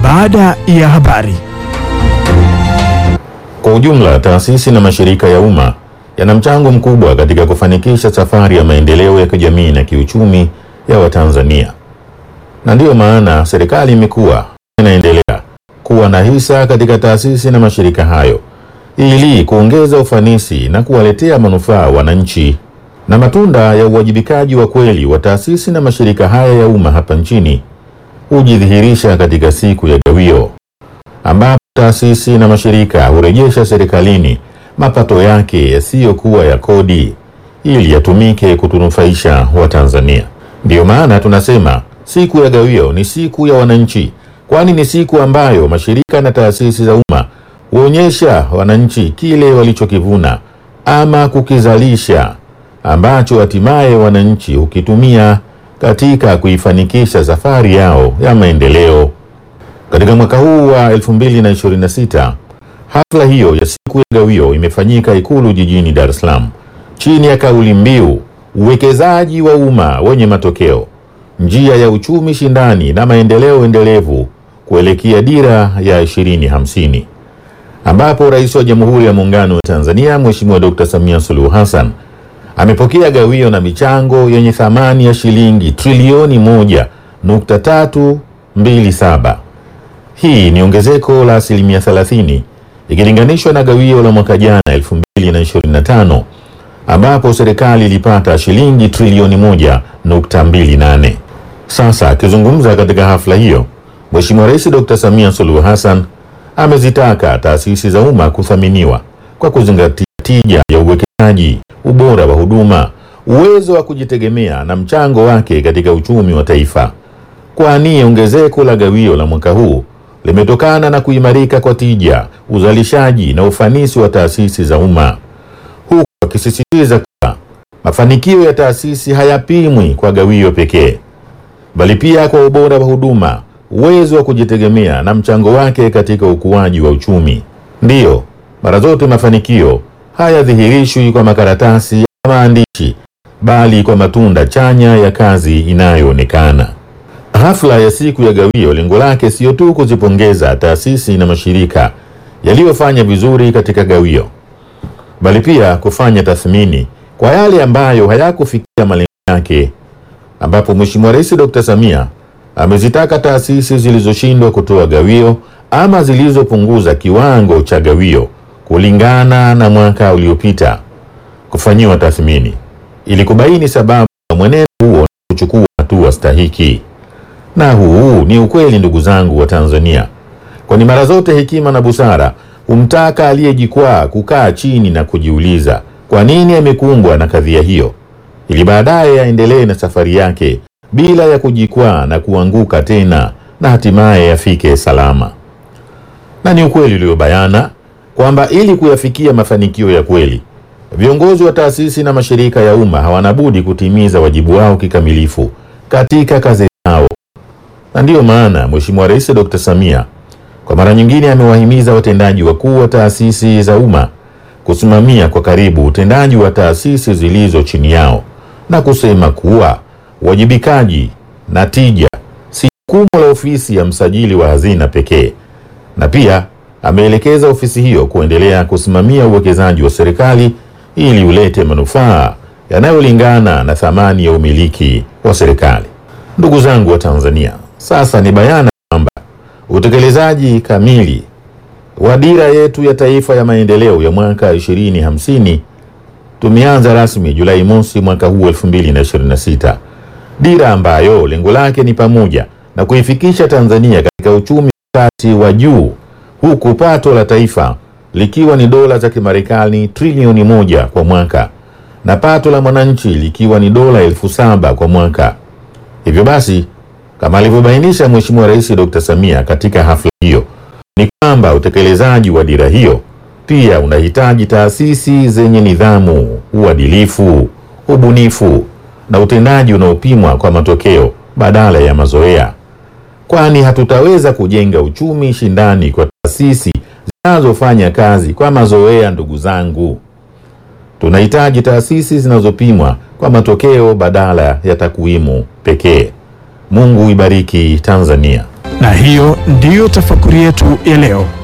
baada ya habari. Kwa ujumla, taasisi na mashirika ya umma yana mchango mkubwa katika kufanikisha safari ya maendeleo ya kijamii na kiuchumi ya Watanzania, na ndiyo maana serikali imekuwa inaendelea kuwa na hisa katika taasisi na mashirika hayo ili kuongeza ufanisi na kuwaletea manufaa wananchi. Na matunda ya uwajibikaji wa kweli wa taasisi na mashirika haya ya umma hapa nchini hujidhihirisha katika siku ya gawio ambapo taasisi na mashirika hurejesha serikalini mapato yake yasiyokuwa ya kodi ili yatumike kutunufaisha Watanzania. Ndiyo maana tunasema siku ya gawio ni siku ya wananchi, kwani ni siku ambayo mashirika na taasisi za umma huonyesha wananchi kile walichokivuna ama kukizalisha ambacho hatimaye wananchi hukitumia katika kuifanikisha safari yao ya maendeleo. Katika mwaka huu wa 2026 hafla hiyo ya siku ya gawio imefanyika Ikulu jijini Dar es Salaam chini ya kauli mbiu uwekezaji wa umma wenye matokeo, njia ya uchumi shindani na maendeleo endelevu kuelekea dira ya 2050, ambapo Rais wa Jamhuri ya Muungano wa Tanzania Mheshimiwa Dr. Samia Suluhu Hassan amepokea gawio na michango yenye thamani ya shilingi trilioni moja nukta tatu mbili saba. Hii ni ongezeko la asilimia 30 ikilinganishwa na gawio la mwaka jana 2025 ambapo serikali ilipata shilingi trilioni moja nukta mbili nane. Sasa akizungumza katika hafla hiyo, Mheshimiwa Rais Dr. Samia Suluhu Hassan amezitaka taasisi za umma kuthaminiwa kwa kuzingatia tija ya uwekezaji, ubora wa huduma, uwezo wa kujitegemea na mchango wake katika uchumi wa taifa, kwani ongezeko la gawio la mwaka huu limetokana na kuimarika kwa tija, uzalishaji na ufanisi wa taasisi za umma, huku akisisitiza kuwa mafanikio ya taasisi hayapimwi kwa gawio pekee, bali pia kwa ubora wa huduma, uwezo wa kujitegemea na mchango wake katika ukuaji wa uchumi. Ndiyo, mara zote mafanikio hayadhihirishwi kwa makaratasi ya maandishi, bali kwa matunda chanya ya kazi inayoonekana. Hafla ya siku ya gawio lengo lake sio tu kuzipongeza taasisi na mashirika yaliyofanya vizuri katika gawio, bali pia kufanya tathmini kwa yale ambayo hayakufikia malengo yake, ambapo Mheshimiwa Rais Dr. Samia amezitaka taasisi zilizoshindwa kutoa gawio ama zilizopunguza kiwango cha gawio kulingana na mwaka uliopita kufanyiwa tathmini ili kubaini sababu za mwenendo huo na kuchukua hatua stahiki. Na huu ni ukweli, ndugu zangu wa Tanzania, kwani mara zote hekima na busara humtaka aliyejikwaa kukaa chini na kujiuliza kwa nini amekumbwa na kadhia hiyo, ili baadaye aendelee na safari yake bila ya kujikwaa na kuanguka tena na hatimaye afike salama. Na ni ukweli uliobayana kwamba ili kuyafikia mafanikio ya kweli, viongozi wa taasisi na mashirika ya umma hawana budi kutimiza wajibu wao kikamilifu katika kazi zao na ndiyo maana Mheshimiwa Rais Dr. Samia kwa mara nyingine amewahimiza watendaji wakuu wa taasisi za umma kusimamia kwa karibu utendaji wa taasisi zilizo chini yao na kusema kuwa uwajibikaji na tija si jukumu la ofisi ya msajili wa hazina pekee, na pia ameelekeza ofisi hiyo kuendelea kusimamia uwekezaji wa serikali ili ulete manufaa yanayolingana na thamani ya umiliki wa serikali. Ndugu zangu wa Tanzania, sasa ni bayana kwamba utekelezaji kamili wa dira yetu ya taifa ya maendeleo ya mwaka 2050 tumeanza rasmi Julai mosi mwaka huu 2026, dira ambayo lengo lake ni pamoja na kuifikisha Tanzania katika uchumi kati wa juu, huku pato la taifa likiwa ni dola za Kimarekani trilioni moja kwa mwaka na pato la mwananchi likiwa ni dola elfu saba kwa mwaka. Hivyo basi kama alivyobainisha Mheshimiwa Rais Dr. Samia katika hafla hiyo ni kwamba utekelezaji wa dira hiyo pia unahitaji taasisi zenye nidhamu, uadilifu, ubunifu na utendaji unaopimwa kwa matokeo badala ya mazoea, kwani hatutaweza kujenga uchumi shindani kwa taasisi zinazofanya kazi kwa mazoea. Ndugu zangu, tunahitaji taasisi zinazopimwa kwa matokeo badala ya takwimu pekee. Mungu ibariki Tanzania. Na hiyo ndiyo tafakuri yetu ya leo.